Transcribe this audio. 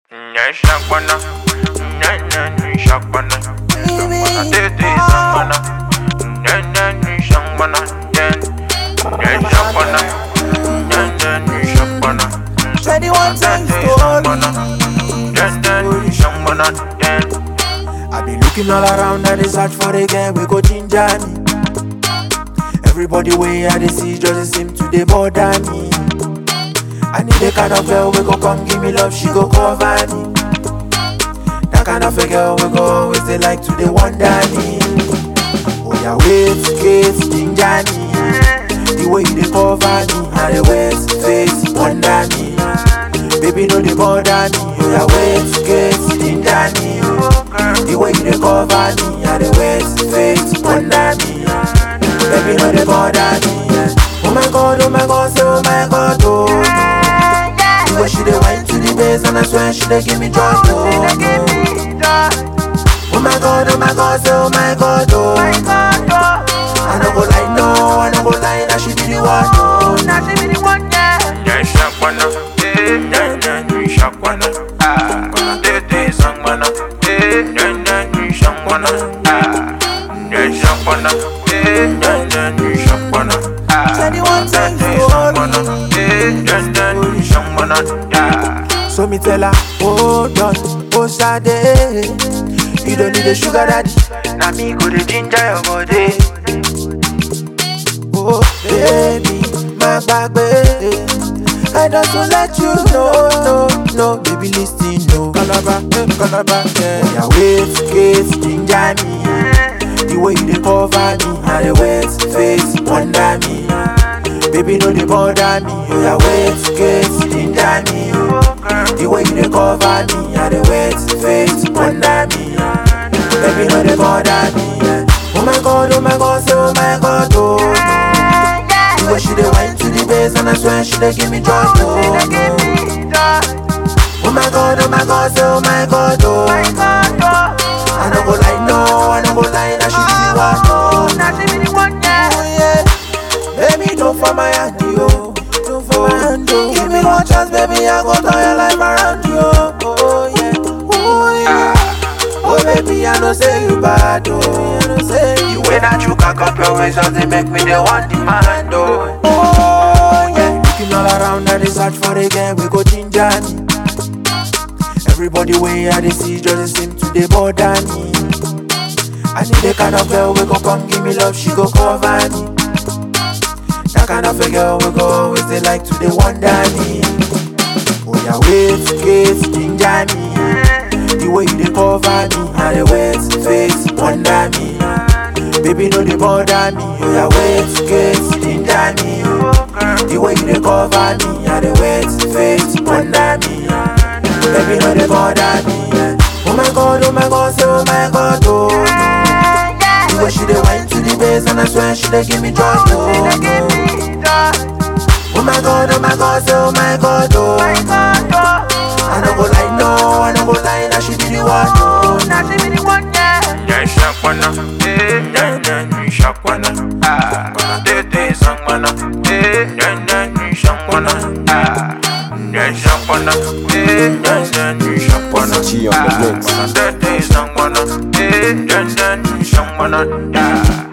Nya shakwana, nya nya nya shakwana, shakwana tete shakwana, nya nya nya shakwana, nya nya shakwana, nya nya nya shakwana, Twenty one times shakwana, story. nya nya nya shakwana, nya. I be looking all around and they search for the girl we go ginger me. Everybody way I they see just seem to they bother me. I need the kind of girl we go come give me love, she go cover me. That kind of a girl we go always they like to they wonder me. Oh yeah, wait, case ginger me. The way you they cover me, how they waist face wonder me. Baby no they bother me. Oh yeah, wait, case ginger me. The way you they cover me, how they waist face wonder me. Baby no they bother me. Oh my god, oh my god, say oh my god, oh. The way she they wine to the bass and I swear she they give me joy, oh. Oh my god, oh my god, say oh my god, oh. I no go lie, no, I no go lie, now she be the one, oh. Nya shakwana, nya nya nya shakwana, shakwana tete shakwana, nya nya nya shakwana, nya shakwana, nya nya nya shakwana. Twenty one times Yeah. So me tell her, hold on, oh Sade You don't need a sugar daddy Now me go the ginger your body. Oh baby, my baby I just won't let you know, no, no Baby listen, no Calabar, eh, Calabar, yeah Yeah, wait, case, ginger me The way you dey cover me How the waist, face, wonder me Baby, no dey bother me Oh yeah, wait, case, ginger me The way you dey cover me How the waist, face, wonder me Baby, no dey bother me Oh my God, oh my God, say oh my God, oh The way she dey wine to the bass and I swear she dey give me joy, oh Oh my God, oh my God, say oh my God, oh I no go lie, no, I no go lie, now she be the one, oh Oh yeah, baby don't for my hand, yo Don't for my hand, yo Give me one chance, baby, I go turn your life around, yo Oh yeah, oh yeah Oh baby, I know say you bad, oh I know say you When I choke cock up your waist, just they make me the one demand, oh. Oh yeah, looking all around and they search for the girl we go ginger me. Everybody way I they see just seem to they bother me. I need the kind of girl we go come give me love, she go cover me. That kind of a girl we go always they like to they wonder me. Oh yeah, wait, case ginger me. The way you they cover me, how they waist face wonder me. Baby no they bother me, oh yeah, wait, case ginger me. The way you they cover me, how they waist face wonder me. Baby no they bother me. Oh my god, oh my god, say oh my god, oh. The way she they wine to the bass and I swear she they give me joy, oh. Oh my god, oh my god, say oh my god, oh. I no go lie, no, I no go lie, now she be the one, oh. Nya shakwana, nya nya nya shakwana, shakwana tete shakwana, nya nya nya shakwana, nya shakwana, nya nya nya shakwana, G on the mix. shakwana tete shakwana, nya nya nya shakwana.